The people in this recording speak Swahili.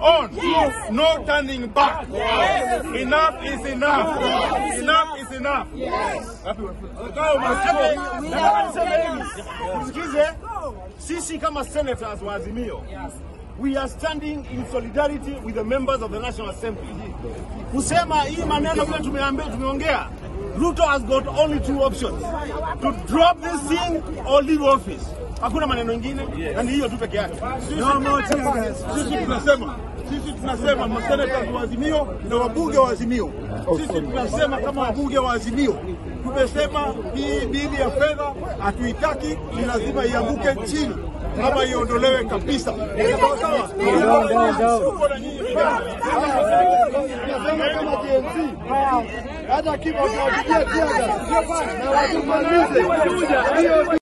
on. No turning back. Enough is enough. Enough is enough. Kama unasikia, nataka niseme hivi. Msikize, sisi kama senators wa Azimio we are standing in solidarity with the members of the National Assembly. Kusema hii maneno vile tumeambia tumeongea, Ruto has got only two options. To drop this thing or leave office. Hakuna maneno ingine na ni hiyo tu peke yake. No more tear gas. Sisi tunasema sisi tunasema maseneta wa Azimio na wabunge wa Azimio, sisi tunasema kama wabunge wa Azimio tumesema hii bili ya fedha hatuitaki, ni lazima ianguke chini ama iondolewe kabisa. Sawa sawa? Tuko na nyinyi vijana. Tunasema kama GNC hata kifo tuwapigie tear gas na watumalize hiyo